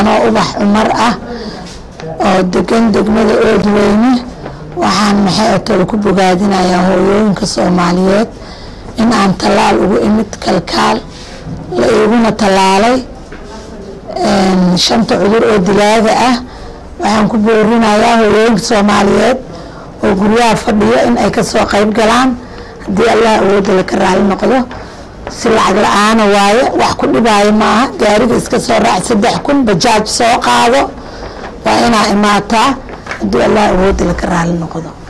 anoo ubax cumar ah oo degan degmada oodweyne waxaan maxay atol ku bogaadinayaa hooyooyinka soomaaliyeed in aan tallaal ugu imid kalkaal la iguna tallaalay shanta cudur oo dilaaga ah waxaan ku boorinayaa hooyooyinka soomaaliyeed oo guryaha fadhiyo in ay kasoo qayb galaan haddii allah awooda laka raali noqdo si lacag la-aana waaye wax ku dhibaayo maaha gaariga iska soo raac saddex kun bajaaj soo qaado waa inaa imaataa haddii allah awooda laka raali noqdo